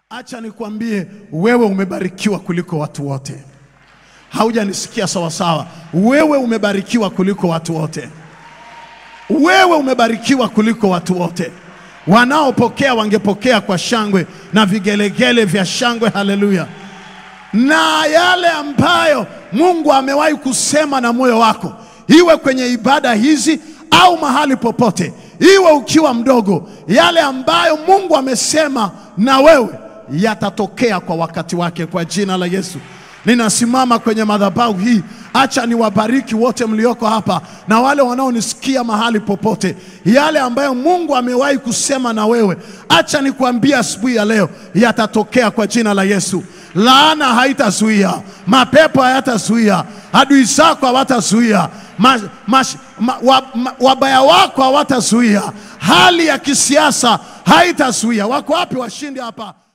Acha nikwambie, wewe umebarikiwa kuliko watu wote. Haujanisikia sawasawa? Wewe umebarikiwa kuliko watu wote. Wewe umebarikiwa kuliko watu wote. Wanaopokea wangepokea kwa shangwe na vigelegele vya shangwe. Haleluya! Na yale ambayo Mungu amewahi kusema na moyo wako, iwe kwenye ibada hizi au mahali popote, iwe ukiwa mdogo, yale ambayo Mungu amesema na wewe yatatokea kwa wakati wake, kwa jina la Yesu. Ninasimama kwenye madhabahu hii, acha niwabariki wote mlioko hapa na wale wanaonisikia mahali popote. Yale ambayo Mungu amewahi kusema na wewe, acha nikwambie asubuhi ya leo, yatatokea kwa jina la Yesu. Laana haitazuia, mapepo hayatazuia, adui zako hawatazuia, ma, ma, ma, wa, ma, wabaya wako hawatazuia, hali ya kisiasa haitazuia. Wako wapi washindi hapa?